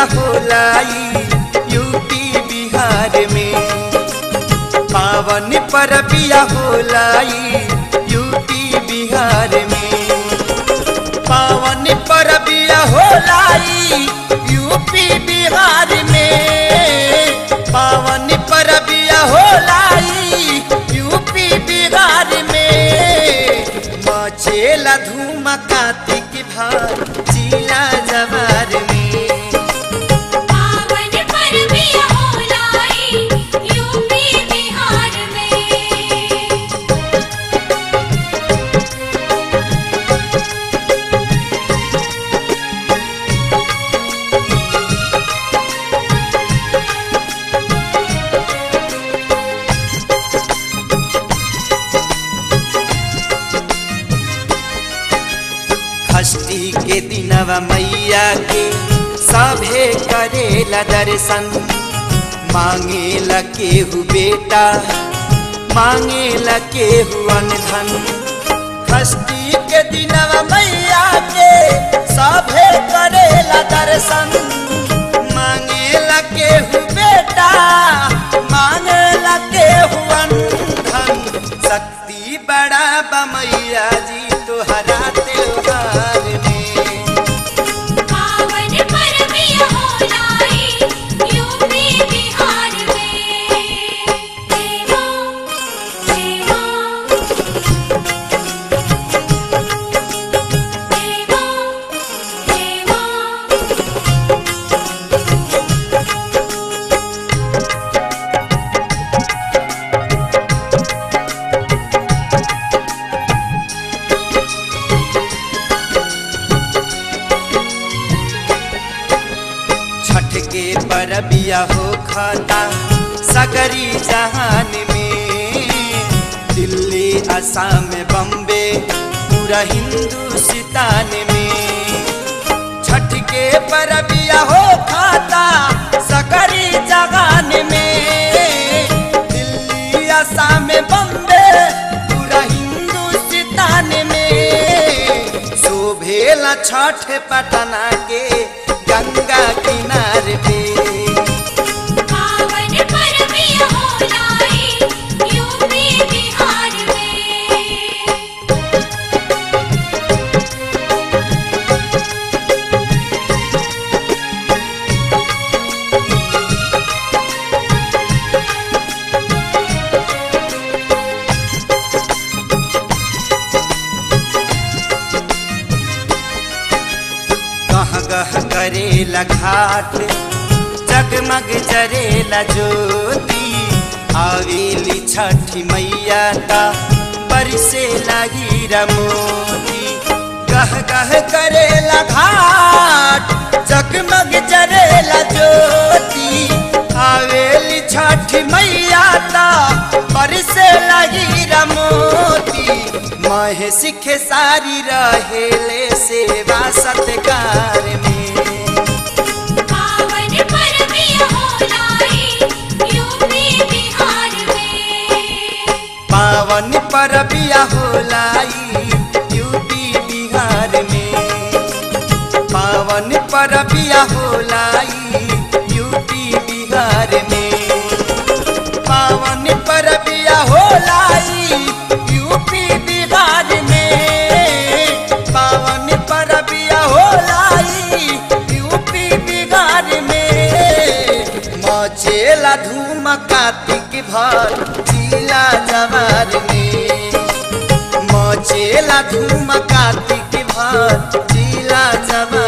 होलाई UP Bihar में पावन परबिया होलाई यूपी बिहार में पावन परबिया होलाई यूपी बिहार में पावन परबिया होलाई यूपी बिहार में मचेला धूम कार्तिक भार जिला जवार में पावन परबिया होलाई यूपी बिहार में षष्ठी के दिनवा मैया के सभे करेला दर्शन मांगेला केहू बेटा मांगेला केहू अनधन षष्ठी के दिनवा मैया के सभे करेला दर्शन मांगेला केहू बेटा मांगेला केहू अनधन शक्ति बड़ा बमैया जी तोहरा त्योहार में पावन परबिया होलाई यूपी बिहार में देवा देवा देवा देवा छठ के परबिया हो खाता सगरी जहान में दिल्ली असम बम्बे पूरा हिंदुस्तान में छठ के परबिया हो खाता सगरी जहान में दिल्ली असम बम्बे पूरा हिंदुस्तान में शोभेला छठ पटना के गंगा किनार पे पावन परबिया होलाई यूपी बिहार में गह गह करेला घाट जगमग जरेला ज्योति आवेली छठी मैया का बरसे लगी रमोती गह गह करेला घाट जगमग जरेला ज्योति आवेली छठी मैया का बरसे लगी रमोती महे सिखे सारी रहेले सेवा सत्कार में पावन परबिया होलाई यूपी बिहार में पावन परबिया होलाई यूपी बिहार में पावन परबिया होलाई यूपी बिहार में पावन परबिया होलाई यूपी बिहार में पावन परबिया होलाई यूपी बिहार में मचेला धूम कार्तिक भर जिला जवार में मचेला धूम कार्तिक भर जिला जवार